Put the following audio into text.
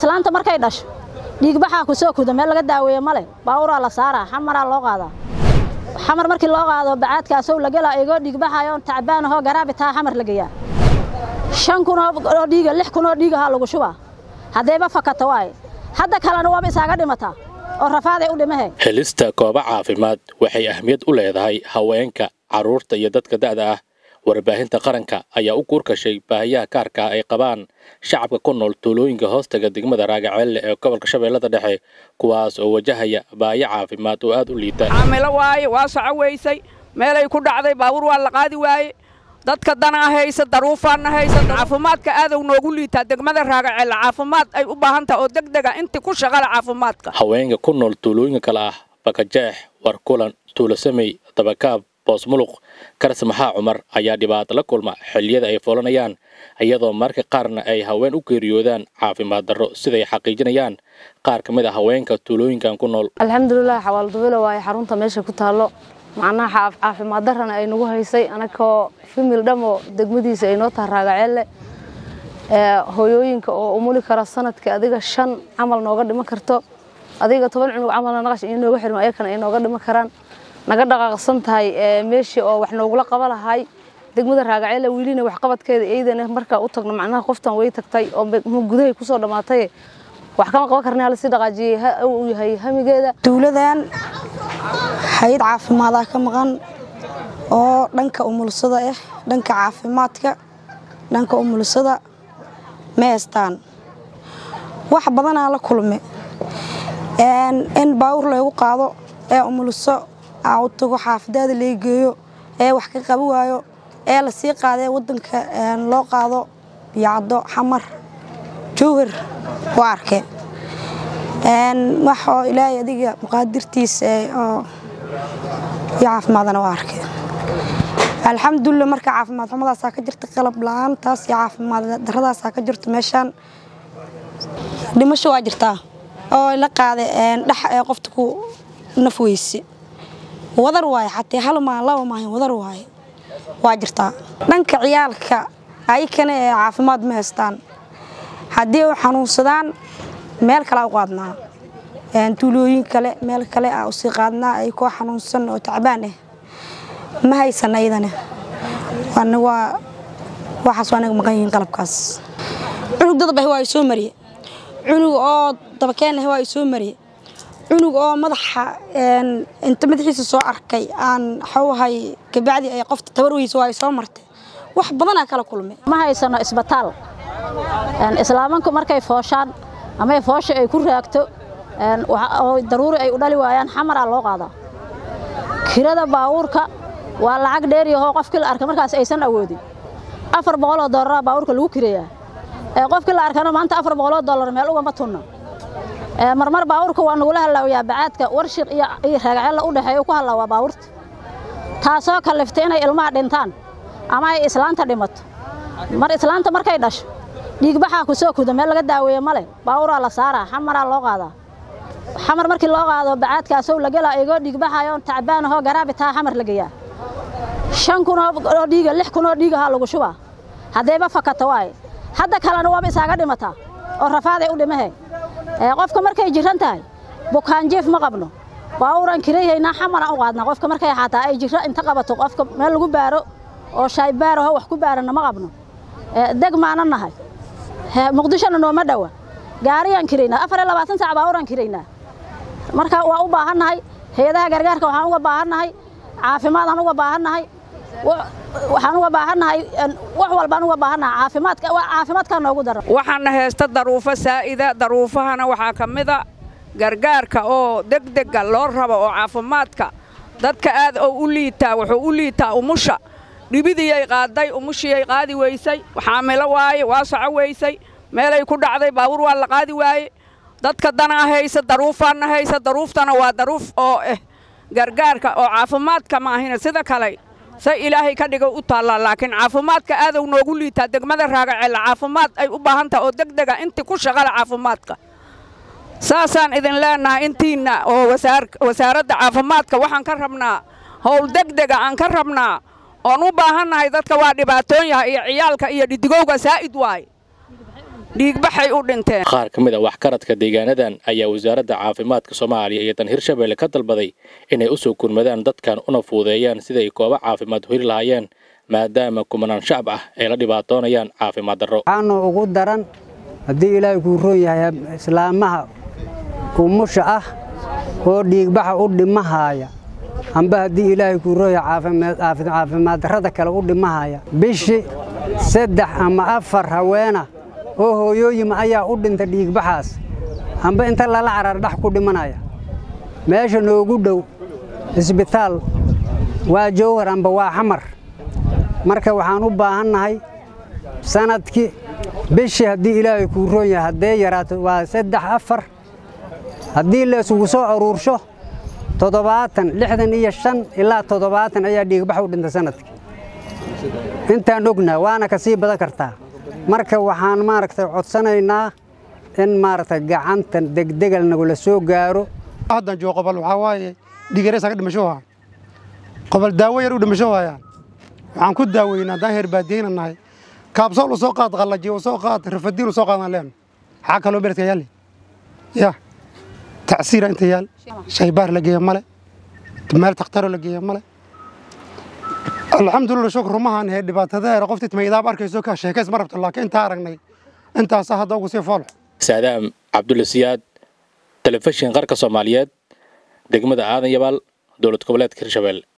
islaanta markay dhasho dhiigbaxaa ku soo kuda meel laga daaweeye male baawuraa la saaraa xamaraa loo qaadaa xamar markii loo qaado bacaadkaasow lagelaa igoo dhiigbaxayoon tacbaan ahoo garaabi taa xamar la geeyaa shan kun oo dhiiga lix kun oo dhiigahaa lagu shubaa haddayba fakata waaye hadda kalena waaba isaaga dhimataa oo rafaaday u dhimahe helista goobo caafimaad waxay ahmiyad u leedahay haweenka carruurta iyo dadka da'da ah warbaahinta qaranka ayaa u guurkashay baahiyaha gaarka ah ay qabaan shacabka ku nool tuulooyinka hoostaga degmada raagaceelle ee gobolka shabeellada dhexe kuwaas oo wajahaya baahiyo caafimaad oo aad u liita caamilo waaye waa soco weysay meelay ku dhacday baabuur waa la qaadi waaye dadka danaa haysa daruufaanna haysa caafimaadka aadow noogu liitaa degmada raagaceelle caafimaad ay u baahan taha oo degdega intii ku shaqala caafimaadka haweenka ku nool tuulooyinka kale ah bakajeex warkulan tuulasamey dabakaab boosmuluq karas maxaa cumar ayaa dhibaato la kulma xilliyada ay foolanayaan iyadoo marka qaarna ay haween u geeriyoodaan caafimaad darro siday xaqiijinayaan qaar ka mid a haweenka tuulooyinkan ku nool alxamdulilah xawaaldubeelo waaye xarunta meesha ku taallo macnaha caafimaad darrana ay nagu haysay anagoo fimil dhamo degmadiisa ay noo taha raagaceelle hooyooyinka oo umuli kara sanadkii adiga shan camal nooga dhiman karto adiga toban cunug camalna naqash iyo nooga xirma ayakana ay nooga dhiman karaan naga dhaqaaqsan tahay meeshii oo wax noogula qaba lahay degmada raagaceelle wiilina waxqabadkeeda iyadana markaa u tagno macnaha qoftan way tagtay oo gudahay kusoo dhammaatay wax kama qaban karna hala sii dhaqaajiyey uu yahay hamigeeda tuuladan hay-ad caafimaada ka maqan oo dhanka umulsada ah dhanka caafimaadka dhanka umulsada ma haystaan wax badanaa la kulme in baawur laygu qaado ee umulso aa u tago xaafadaada lay geeyo ee wax ka qabi waayo ee lasii qaadee wadanka loo qaado biyacdo xamar jowhar waa arke wax oo ilaahay adiga muqaadirtiisa oo iyo caafimaadana waa arke alxamdulilah marka caafimaad xumadaasaa ka jirta qalab la-aantaas iyo caafimaad daradaasaa ka jirto meeshaan dhimasho waa jirtaa oo la qaada dhex ee qofta ku naf weyse wadar waaye xatee hal maa laba maahin wadar waaye waa jirtaa dhanka ciyaalka ayakana ee caafimaad ma haystaan haddii u xanuunsadaan meel kale u qaadnaa tuulooyin kale meel kale a usii qaadnaa ay koo xanuunsan oo tacbaan ah ma haysan ayadana waxaas waa naga maqan yihiin qalabkaas cunug dadbah waa soo mariye cunug oo dabakeen ah waa soo mariye cunug oo madaxa inta madaxiisa soo arkay aan xawahay kabacdi ay qofta tabarweysa waa soo martay wax badanaa kala kulmay ma haysano isbitaal islaamanku markay fooshaan ama foosha ay ku raagto oo daruuri ay u dhali waayaan xamaraa loo qaadaa kirada baawuurka waa lacag dheeriyahoo qofkii la arka markaas aysan awoodin afar boqoloo dollaraa baawuurka lagu kireeyaa qofkii la arkana maanta afar boqoloo dollar meel ugama tunno marmar baawuurka waa nagula hallaawayaa bacaadka warshiq iyo raagacella u dhexeeya ku hallaawaa baawurta taasoo kalliftay inay ilmaha dhintaan ama ay islaanta dhimato mar islaanta markay dhasho dhiigbaxaa ku soo kuda meel laga daaweeye male baawuraa la saaraa xamaraa loo qaadaa xamar markii loo qaado bacaadkaasow lagelaa igoo dhiigbaxayoon tacbaan ahoo garaabi taa xamar la geeyaa shan kun oo dhiiga lix kun oo dhiigahaa lagu shubaa haddayba fakata waaye hadda kalena waaba isaaga dhimataa oo rafaaday u dhimahe qofka markay jiran tahay bukaanjiif ma qabno baawuran kirayhaynaa xamaraan u qaadnaa qofka markay xataa ay jiro inta qabato qofka meel lagu baaro oo shaaybaaraho wax ku baarana ma qabno deg maana nahay muqdishona nooma dhowa gaariyaan kiraynaa afar iyo labaatan saac baawuraan kiraynaa marka waa u baahannahay hay-adaha gargaarka waxaan uga baahannahay caafimaadaan uga baahannahay waxaan uga baahannahay wax walbaan uga baahannahay caafimaadka caafimaadkaa noogu daran waxaana haysta daruufo saa'ida daruufahana waxaa ka mida gargaarka oo degdega loo rabo oo caafimaadka dadka aad oo u liitaa wuxuu u liitaa umusha dhibidiyay qaaday umushiyay qaadi weysay xaamilo waaye waa soco weysay meelay ku dhacday baabuur waa la qaadi waaye dadka danaa haysa daruufaanna haysa daruuftana waa daruuf oo ah gargaarka oo caafimaadka maahina sida kale say ilaahay ka dhiga u taallaa laakiin caafimaadka aadow noogu liitaa degmada raagaceelle caafimaad ay u baahan taha oo degdega intii ku shaqala caafimaadka saasaan idin leenahay intiinna oo wasaaradda caafimaadka waxaan ka rabnaa howl degdega aan ka rabnaa oon u baahannahay dadka waa dhibaatoon yahay iyo ciyaalka iyo dhidigowga saa'id waaye dhiigbaxay u dhinteen qaar ka mid a waxkaradka deegaanadan ayaa wasaaradda caafimaadka soomaaliya iyo tan hirshabelle ka dalbaday inay u soo gurmadaan dadkan una fuudeeyaan siday koobo caafimaad heli lahaayeen maadaama kumanaan shacab ah ay la dhibaatoonayaan caafimaad darro waxaanu ugu daran haddii ilaahay kuu roon yahay islaamaha umusha ah oo dhiigbaxa u dhimahaaya amba haddii ilaahay kuu roon yahay caafimaad darrada kale u dhimahaya bishii saddex ama afar haweena oo hooyooyima ayaa u dhinta dhiigbaxaas amba inta lala carar dhax ku dhimanaya meesha noogu dhow isbitaal waa jowhar amba waa xamar marka waxaan u baahannahay sanadkii bishii haddii ilaahay kuu roon yahay haddee yaraato waa saddex afar haddii la isugu soo aruursho toddobaatan lixdan iyo shan ilaa toddobaatan ayaa dhiigbax u dhinta sanadkii intaan ognaa waana ka sii badan kartaa marka waxaan maaragtay codsanaynaa in maaragtay gacanta degdegal nagula soo gaaro haddan joogo qobol waxaa waaye dhigareys aga dhimasho waa qobol daawo yar u dhimasho waayaan waxaan ku daaweynaa haddaan heer baadiyeyna nahay kaabsool u soo qaad qallaji u soo qaad rafadiin u soo qaadaan leenu maxaa kaloo beledka yaali ya tacsiira inta yaal shaybaar la geeya male meel takhtaroo la geeya male alxamdulillah shukr rumahan hee dhibaatadeera qoftii tmaydaab arkayso ka sheekays ma rabto laakiin intaa aragnay intaasa hadda ugu sii foolxo saadaam cabdulla siyaad telefishin qarka soomaaliyeed degmada aadan yabaal dowlad goboleedka hirshabelle